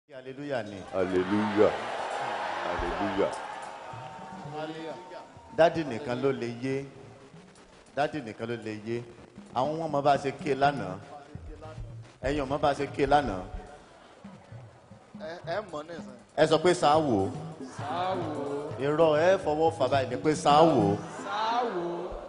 hallelujah ni hallelujah hallelujah dádì nìkan ló lè yé dádì nìkan ló lè yé àwọn ọmọ bá ṣe ké lánàá ẹ̀yin ọmọ bá ṣe ké lánàá ẹ ẹ mọ̀ nísìnyí. ẹ sọ pé sáà wò ó sáwò irọ́ ẹ fọwọ́ fà báyìí ni pé sáà wò ó sáwò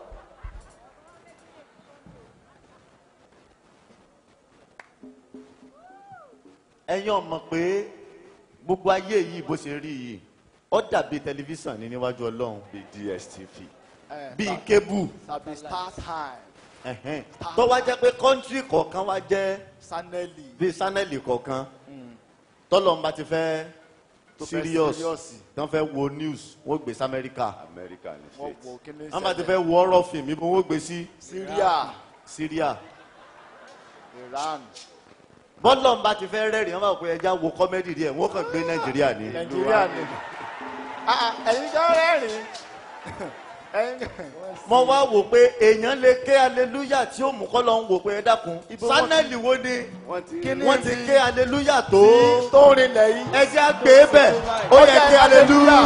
ẹ̀yin ọmọ pé gbogbo ayé yìí bó ṣe rí yìí ó dàbí tẹlifíṣàn ní níwájú ọlọ́run bíi dstv ẹ bíi kébù tàbí star time ẹ̀hẹ́n. tó wá jẹ́ pé kọ́ńtírì kọ̀ọ̀kan wá jẹ́ sanelli bíi sánẹ́lì kọ̀ọ̀kan tọ́lọ́mùbá ti fẹ́ Tó fẹ́ serious serious. tí wọ́n fẹ́ wo news wọ́n gbé sí amẹ́ríkà america ní wọ́n states wo kíní wọ́n bá ti fẹ́ wo ọ̀rọ̀ fíìmù ibo wọ́n gbé sí syria syria iran bọ́lọ́mùbá ti fẹ́ rẹ́rìn wọ́n bá wò pé ẹja wo kọ́mẹ́dì díẹ̀ wọ́n kàn gbé nàìjíríà ní. nàìjíríà ni Ah, ah, ẹ̀yin kan rẹ́rìn ẹ̀yin kan mo wá wò pé èèyàn lè ké aleluya tí ó mú kọ́ lọ́n wò pé ẹ dákun Ibo wọ́n sánẹ́lì wo ni wọ́n ti Kíni? wọ́n ti ké aleluya tó tí tó rinlẹ̀ yìí. ẹjẹ́ àgbé bẹ̀ ó yẹ ké aleluya.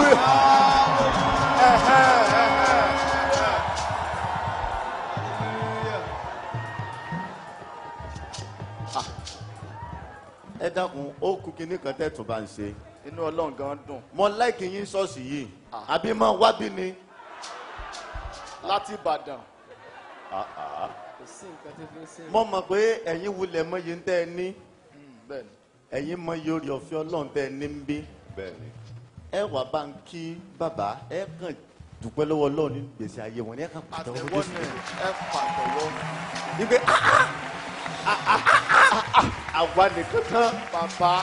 ẹ dákun ó kú kinní kan tẹ́tù bá ń ṣe inú ọlọ́run gan dùn mo láìkì yín ṣọ́ọ̀ṣì yìí àbí máa wá bí ni láti ìbàdàn kò sí nǹkan tó fi ń sìn. mo mọ̀ pé ẹ̀yin wulẹ̀ mọyì ń tẹ́ ẹ ní Mm, bẹ́ẹ̀ ni ẹ̀yin mọyì orí ọ̀fẹ́ ọlọ́run tẹ́ ẹ ní ń bí bẹ́ẹ̀ ni ẹ wà bá ń kí bàbá ẹ kàn dúpẹ́ lọ́wọ́ ọlọ́run ní gbèsè ayé wọn ní ẹ kàn pàtẹ́wọ́ àtẹ̀wọ́ Jésù. ni ẹ pàtẹ́wọ́ wípé "Ah, ah, ah, ah, ah, ah, ah, àwa nìkan tán. bàbá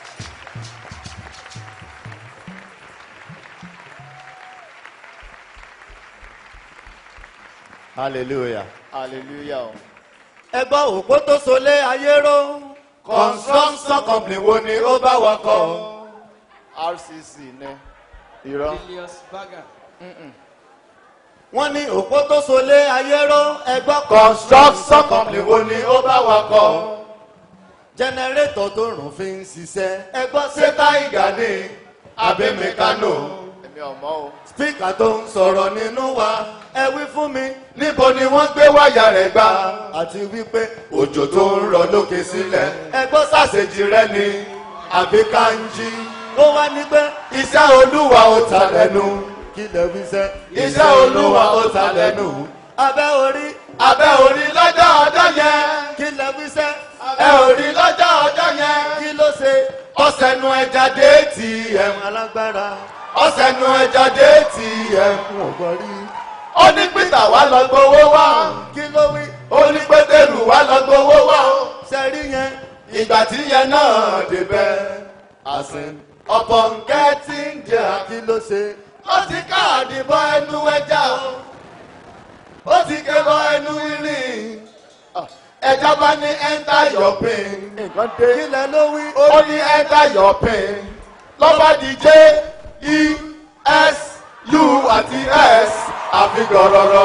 hallelujah. hallelujah o. ẹ gbọ́ òpó tó solé ayé ró construction company wo ni ó bá wa kọ́. rcc ní irọ́ Julius Berger wọ́n ní òpó tó solé ayé ró ẹ gbọ́ construction company wo ni ó bá wa kọ́. jẹnẹrétọ̀ tó rùn fi ń ṣiṣẹ́ ẹ gbọ́ ṣé táìgà ni àbí mẹkánò. èmi ọmọ o. spíkà tó ń sọ̀rọ̀ nínú wa ẹ wí fún mi níbo ni wọ́n gbé wáyà rẹ̀ gbà àti wípé òjò tó ń rọ lókè sílẹ̀ ẹ gbọ́ sàṣejì rẹ ni àbí kanji ó wá ní pé iṣẹ́ olúwa ó ta lẹ́nu kí lè wí sẹ́ iṣẹ́ olúwa ó ta lẹ́nu abẹ́ orí abẹ́ orí lọ́jọ́ ọjọ́ yẹn kí lè wí sẹ́ abẹ́ orí lọ́jọ́ ọjọ́ yẹn kí ló ṣe ọ̀sẹ̀ nu ẹja dé tì ẹ̀wọ̀n alágbára ọ̀sẹ̀ nu ẹja dé tì ẹ̀wọ̀n ọ̀gbọ̀rí ó ní peter wá lọ gbowó wá kí ló wí ó ní pétérù wá lọ gbowó wá sẹ́rí yẹn ìgbà tí yẹn náà débẹ̀ àsìn ọ̀pọ̀ nkẹ́ tí ń jẹ́ kí ló ṣe ó ti káàdì bọ ẹnu ẹja o ó ti ké bọ ẹnu irin ẹja bá ní enter your pain nǹkan dé kí lẹ ló wí ó ní enter your pain lọ́ba di j e s u àti s àfi gọ̀rọ̀rọ̀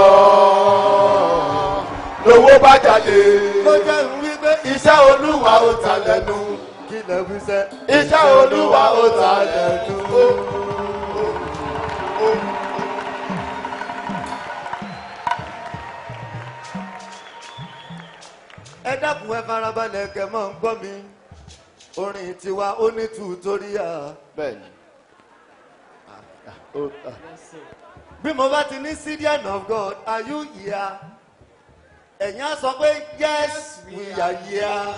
lówó bá jáde. ló jẹ́ ń wí pé iṣẹ́ olúwa ó ta lẹ́nu. kí lẹ wí sẹ́. iṣẹ́ olúwa ó ta lẹ́nu. ẹ dákun ẹ farabalẹ̀ kẹ́ mọ́ ń gbọ́ mi orin tiwa ó ní tutoria. bẹ́ẹ̀ ni ó ta bí mo bá ti ní syrian of god are you here ẹ̀yin á sọ pé yes we are here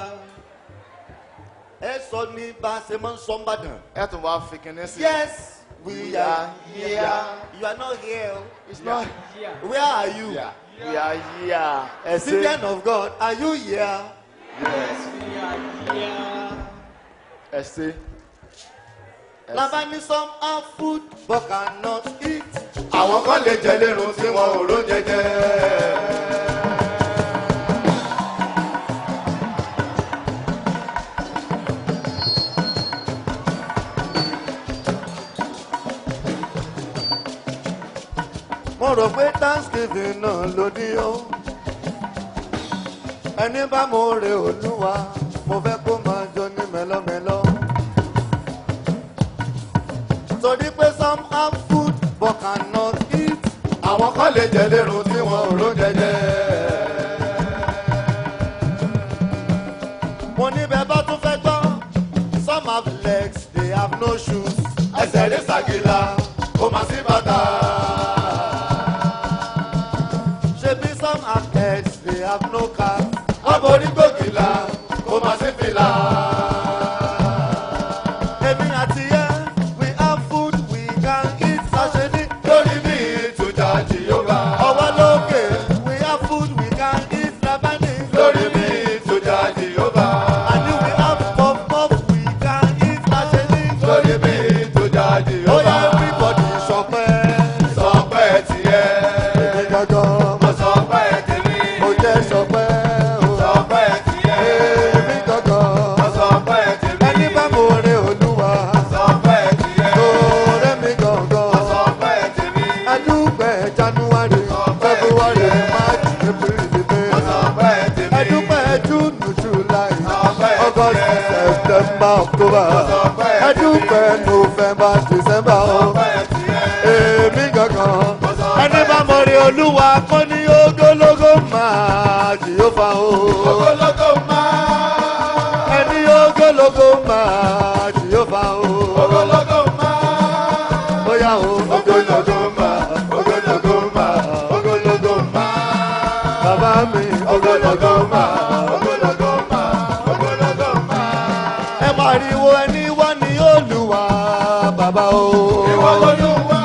ẹ sọ ní bá a ṣe máa ń sọ ń bàdàn ẹ tún wá fi kinní sí. yes we are here you are not here o. it's not here where are you we are here. ẹ ṣe syrian of god are you here yes we are here. ẹ ṣe. ẹ ṣe. labá ní some are food but cannot eat. àwọn kan lè jẹ lérun tí wọn ò ró jẹjẹ. mo rò pé thanksgiving náà ló ní ó ẹni bá mo rè olúwa mo fẹ́ kó máa jó ní mẹ́lọ́mẹ́lọ́ torí pé some have food but cannot eat. àwọn kan lè jẹ lérò tí wọn ò ró jẹjẹ. mo ní bẹ́ẹ̀ bá tún fẹ́ gbọ́ some have legs they have no shoes. ẹsẹ̀ rí sàgìlà kò má sí bàtà. ṣebí some have heads they have no cap. wọ́n borí gbòkìlà kò má sí fìlà. èmi àti yẹ we have food we can eat. ṣàṣẹ ní lórí bí ìtújà jìyọ́gà. ọwọ́ lókè we have food we can eat. labani lórí bí ìtújà jìyọ́gà. àní we have puff puff we can eat. ṣàṣẹ ní lórí bí ìtújà jìyọ́gà. ó yẹ everybody sọpẹ́. sọpẹ́ tiẹ̀. èmi gangan mo sọpẹ́ tèmi. mo jẹ́ sọpẹ́ o. sọpẹ́ tiẹ̀. èmi gangan mo sọpẹ́ tèmi. ẹni bá mo rin olúwa. sọpẹ́ tiẹ̀. lóore mi gangan. mo sọpẹ́ tèmi. ẹdúpẹ́ january february march april may. mo sọpẹ́ tèmi. ẹdúpẹ́ june july august september october. ẹdúpẹ́ november december o. èmi gangan. ẹni bá mo rin olúwa kó ní ogologo máa jìyófa o. ogologo máa. ẹni ogologo máa jìyófa o. ogologo máa. bóyá o. ogologo máa. ogologo máa. ogologo máa. bàbá mi. ogologo máa. ogologo máa. ogologo máa. ẹ pariwo ẹni wá ní olúwa bàbá o. ìwọ lolúwa.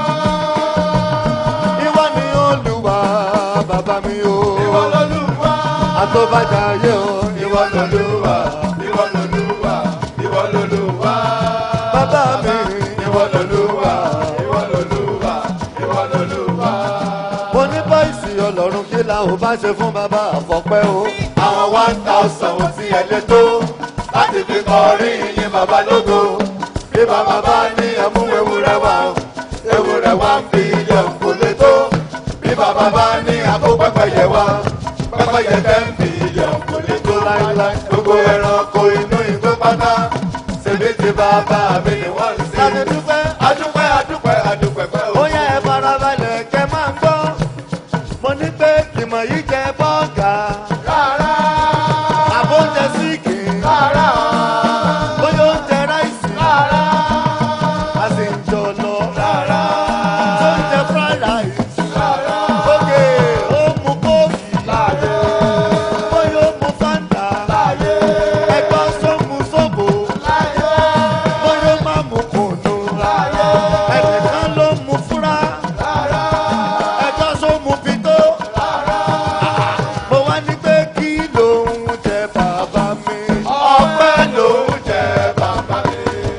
ìwọ ni olúwa bàbá mi o. ìwọ lolúwa. àtọ́bàjá ayé o. ìwọ lolúwa. ìwọ lolúwa. ìwọ lolúwa. bàbá mi. ìwọ lolúwa. ìwọ lolúwa. ìwọ lolúwa. mo ní báyìí ọlọ́run kí la ò bá ṣe fún bàbá àfọ̀pẹ́ o. àwọn one thousand ò tí ẹ lé tó láti fi kọrin ìyìn bàbá lógo. bí bàbá bá ní ẹmú ewúrẹ́ wá ewúrẹ́ wá ń fi ilé òkú lé tó. bí bàbá bá ní àpò pẹ́pẹ́yẹ wá pẹ́pẹ́yẹ tẹ́ ń fi ilé òkú lé tó láíláí. gbogbo ẹranko inú igbó pátá ṣèbí ti bàbá mi ni wọ́n ń sìn. adúpẹ́ adúpẹ́ adúpẹ́ adúpẹ́ pẹ́ o. ó yẹ ẹ farabalẹ̀ kẹ́ máa ń gbọ́ mo ní pé kìmọ̀ yìí jẹ bọ́ọ̀gà. rárá. àbó jẹ síìkì. rárá. bóyá ó jẹ ráìsì. rárá. a sì ń jọ lọ. rárá. tó ń jẹ fried rice. rárá. ókè ó mu kóòkì. láàyè. bóyá ó mu fanta. láàyè. ẹgbọ́n só mu sóbò. láàyè. bóyá ó má mu kùnú. láàyè. ẹnìkan ló mu fúrá. rárá. ẹjọ́ só mu pitó. rárá. mo wá ní pé kí lòun jẹ bàbá mi. ọpẹ́ lòun jẹ bàbá mi.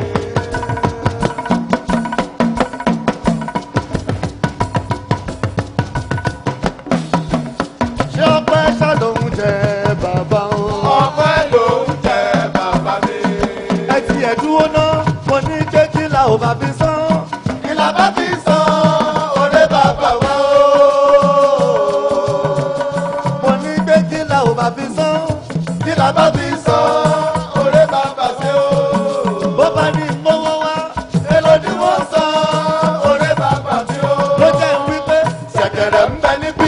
ṣé ọpẹ́ ṣá lòun jẹ bàbá o. ọpẹ́ lòun jẹ bàbá mi. ẹ ti ẹ̀ dúró ná mo ní pé kí la ò bá fi sán. kí la bá fi sán orí bàbá wa o. mo ní pé kí la ò bá fi sán. kí la bá fi sán orí bàbá sí o. bó bá ní mówó wá èlò ni wọ́n san orí bàbá sí o. ló jẹ́ wípé ṣẹ̀kẹ̀rẹ̀ ń bẹ níbí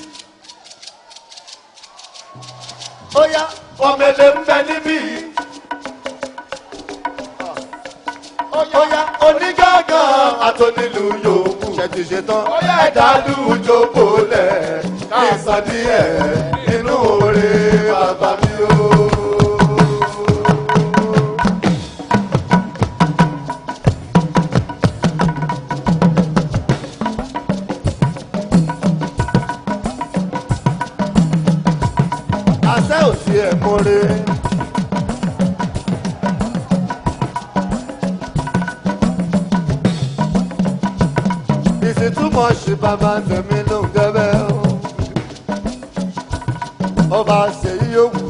ó yá ọmọlẹ ń bẹ níbí. ó yá onígángan àtọ́nílù yòókù. ṣètì ṣetán ẹ̀dá lùjọ kólẹ̀ kí n sọ díẹ̀ nínú oore bàbá mi o. àṣẹ ò sí ẹ̀ mọ́re. ìsìtúmọ̀ ṣì bàbá tẹ̀mí ló ń gẹ́bẹ́ o. ọba ṣèyí yòówù.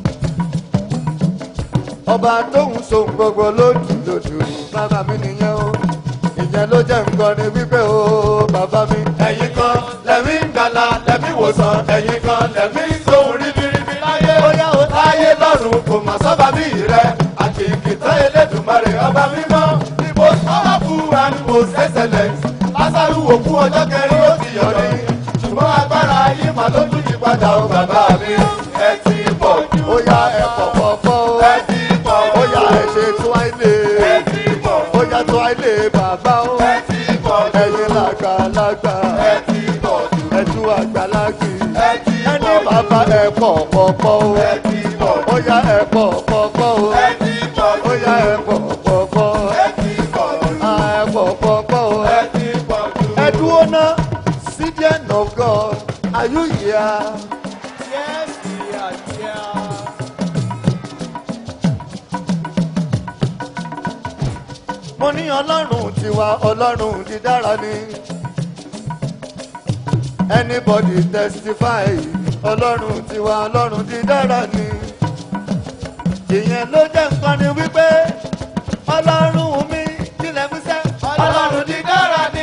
ọba tóun sohun gbogbo lójú lójú bàbá mi nìyẹn o. ìyẹn ló jẹ́ nǹkan ni wípé o bàbá mi. ẹ̀yin kan lẹ́mí ń gbàlà lẹ́mí wòsàn ẹ̀yin kan lẹ́mí sóhun ríbiríbi láyé. bóyá o láyé lọ́rùn kò mà sọ́ba bí rẹ̀ àti ìkìtàn elédùnmarè ọba mímọ́. the most powerful and most excellent lásàrù òkú ọjọ́ kẹrin ó ti yọ̀ ní ṣùgbọ́n agbára yìí mà ló tún yí padà ó bàbá mi ẹ ti pọ̀ jù ó yá ẹ pọ̀pọ̀pọ̀ ẹ ti pọ̀ ó yá ẹ ṣe tó àìlè ẹ ti pọ̀ ó yá tó àìlè bàbá ó ẹ ti pọ̀ jù ẹ̀yin làgbàlagbà ẹ ti pọ̀ jù ẹ̀dú àgbàlagbì ẹ ti ẹni pọ̀ jù bàbá ẹ pọ̀pọ̀pọ̀ ó ẹ ti pọ̀ jù ó yá ẹ pọ̀pọ̀pọ̀ ó ẹ ti pọ̀ ó jù yá ẹ pọ̀pọ̀pọ̀ ẹ ti pọ̀ jù á ẹ pọ̀pọ̀pọ̀ ó. ẹ ti pọ̀ jù. Ẹ̀dúró náà, Citizen of God, are you here? Yes, we are here. Mo ní ọlọ́run tiwa, ọlọ́run dídára ni. Anybody testify, ọlọ́run tiwa, ọlọ́run dídára ni. Ìyẹn ló jẹ́ nǹkan ni wípé ọlọ́run mi kílẹ̀ fi sẹ́. ọlọ́run dídára ni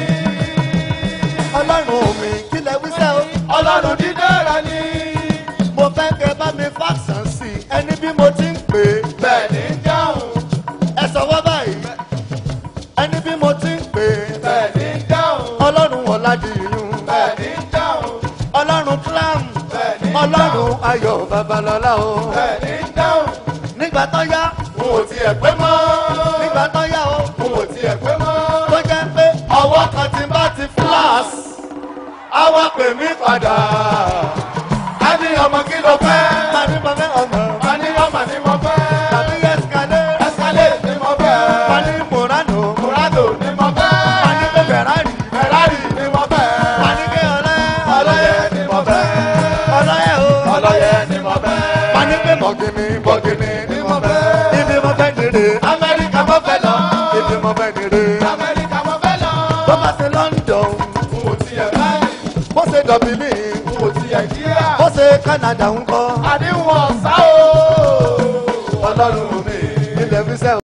Ọlọ́run mi kílẹ̀ fi sẹ́ o. ọlọ́run dídára ni Mo fẹ́ kẹ́ bá mi fàṣàn sí i, ẹni bí mo ti ń pè é. bẹ́ẹ̀ ni ń dáhùn ẹ sọwọ́ báyìí ẹni bí mo ti ń pè é bẹ́ẹ̀ ni ń dáhùn ọlọ́run ọ̀làdìyún bẹ́ẹ̀ ni ń dáhùn ọlọ́run clam bẹ́ẹ̀ ni ń ọlọ́run ayọ̀ babalọ́lá o bẹ́ẹ̀ ni ń dáhùn nígbà tó yá n ò tiẹ̀ pé mọ́ nígbà tó yá o n ò tiẹ̀ pé mọ́ tó jẹ́ pé ọwọ́ kan ti bá ti flash á wá pè mí padà á ní ọmọ kí ló fẹ́ tàbí bàbá ọmọ á ní ọmọ ni mo fẹ́ tàbí ẹ̀sìkàlẹ̀ ẹsẹ̀lẹ̀ ni mo fẹ́ tàbí mùránù murado ni mo fẹ́ tàbí pé fẹ̀rari ferrari ni mo fẹ́ tàbí pé ọlẹ́ ọlọ́yẹ ni mo fẹ́ ọlọ́yẹ o ọlọ́yẹ ni mo fẹ́ tàbí pé mọ̀gìnì bọ̀gìnì ni mo fẹ́ ibi mo fẹ́ nìre amẹ́ríkà mo fẹ́ lọ ibi mo fẹ́ nìre. amẹ́ríkà mo fẹ́ lọ bó bá ṣe London n ò tiẹ̀ báyìí bó ṣe Dublin n ò tiẹ̀ kíá bó ṣe Canada ń kọ́ àdéhùn ọ̀sá o ọlọ́run mi. ilẹ̀ fi sẹ́